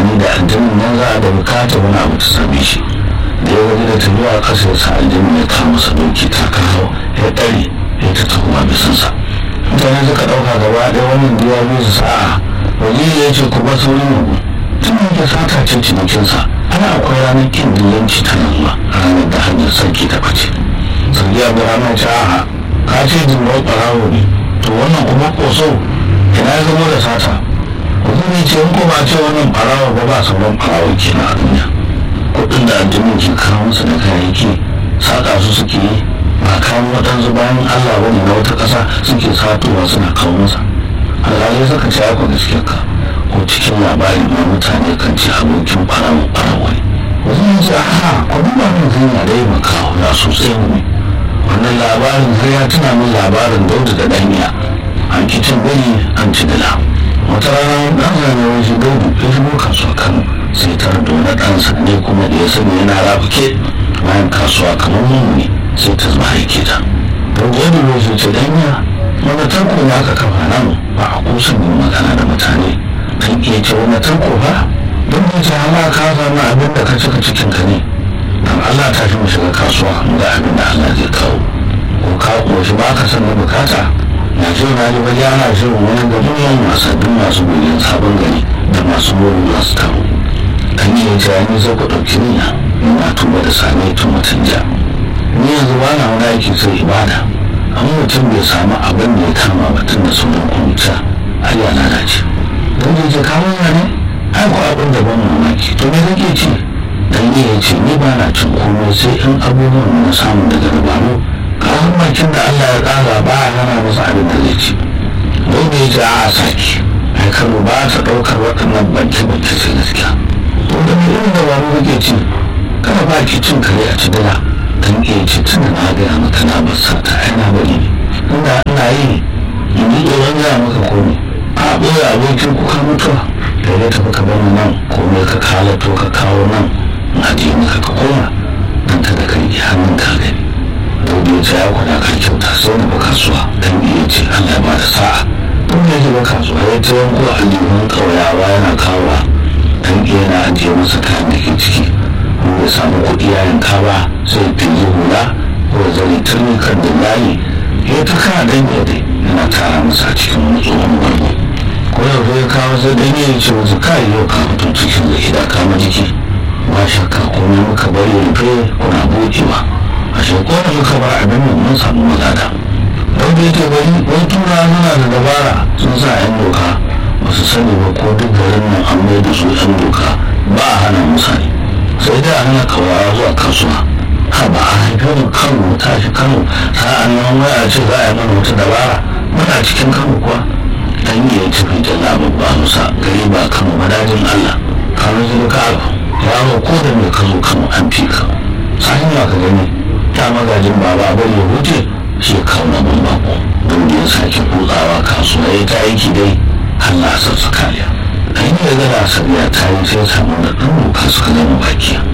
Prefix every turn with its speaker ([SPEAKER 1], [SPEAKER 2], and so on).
[SPEAKER 1] tunani da aljanin nan za a da bukata wani abu ta same shi da ya gaji da tafiya ƙasa ya sa aljanin ya kawo masa doki ta kawo ya ɗare ya ta tuhuma bisansa mutane suka ɗauka gaba ɗaya wannan da ya bi su sa'a waziri ya ce ku bar saurin yabo tun da sata ce cinikinsa ana akwai ranar kin dillanci ta zuwa ranar da hanyar sarki ta ɓace sarki abu ranar ce a'a ka ce jimbar ɓarawo ne to wannan kuma ƙoso ina ya zama da sata waziri ce in ko ba ce wannan ɓarawo ba ba sauran ɓarawo kenan a duniya kuɗin da addinin ke kawo musu da kayayyaki saƙa su suke yi ba kayan waɗansu bayan allah wani na wata ƙasa suke satowa suna kawo masa alhali suka ce aka gaskiya ka ko cikin labarin ma mutane kan ce abokin ɓarawo ɓarawo ne wasu yin ce aha ko duba min zai na da yi makawo ya sosai ne wannan labarin zai ya tuna min labarin daudu da ɗanya an kicin biri an ci dila wata rana ɗan zane wani daudu ya shigo kasuwa kano sai tar da wani ɗansa ne kuma da ya sani yana rafuke bayan kasuwa kamar mummuni sai ta zama haike ta don jami wasu ce ɗanya wani tarko ne aka kafa nan ba a kusan yin magana da mutane kan iya ce wani tarko ba don ya ce hala ka zama abin da ka cika cikin ka ne don allah ta fi mu shiga kasuwa ga abin da allah zai kawo ko ka koshi ba ka san na bukata na ce na ji bari ana shirin wani da duniyan wasannin masu goyon sabon gari da masu mori masu taro kan iya ce ni zai ku ɗauki niyya ina tuba da same tun mutum ja ni yanzu ba na wani aiki sai ibada an mutum bai samu abin da ya kama batun da sunan kuruta har ya lalace don da ke kawo ya ne ai ko abin da ban mamaki to me kake ci dan ne ya ce ni ba na cin komai sai in abubuwan na samu daga dabaru kayan bakin da Allah ya tsara ba a nana masa abin da zai ci don da ya ce a saki ai kano ba ta ɗaukar waɗannan banke-banke sai gaskiya to da me irin dabaru kake ci kada ba ki cin kare a ci dala kan iya ce tun na gaya maka na bar sata ai na bari ne inda ina yi in yi tsoron gaya maka komai a ɓoye abokin kuka mutuwa da ya tafi ka bani nan komai ka kalato ka kawo nan na je maka ka koma dan ka da kan iya hannun ka gani dauda ya ce ya kwada ka kyauta sai na ba kasuwa dan iya ce Allah ya ba da sa'a don ya ba kasuwa ya ta yanko aljihun ƙauyawa yana kawowa dan iya na ajiye masa kayan da ke ciki ya samu kuɗi ya yanka ba sai fili hula ko zai turmi kan da layi ya ta kana dan yadda yana tara masa a cikin wani tsohon bargo ko yau ya kawo sai dan ya ce wasu kai yau ka fito cikin zai da kama jiki ba shakka komai muka bari rufe kuna buɗewa a shekwa da muka bar abin nan mun samu magana don da yake bari wani tura suna da dabara sun sa yan doka ba su sani ba ko duk garin nan an mai da su yan doka ba a hana musani sai da hana kawawa zuwa kasuwa ha ba a haife mu kano tashi kano sa'an nan wai a ce za a yi mana wata dabara muna cikin kano kuwa dan iya tafi da labar ba musa gari ba kano madajin allah kano zai ka abu yaro ko da mai ka zo kano an fi ka sa'in ya ka gani ta magajin baba bari ya wuce shi ya kawo na bako don da ya sake kutsawa kasuwa ya ta aiki dai allah sa kariya kan yi da gana sabiya ta yi sai samu da ɗan doka suka zama bakiya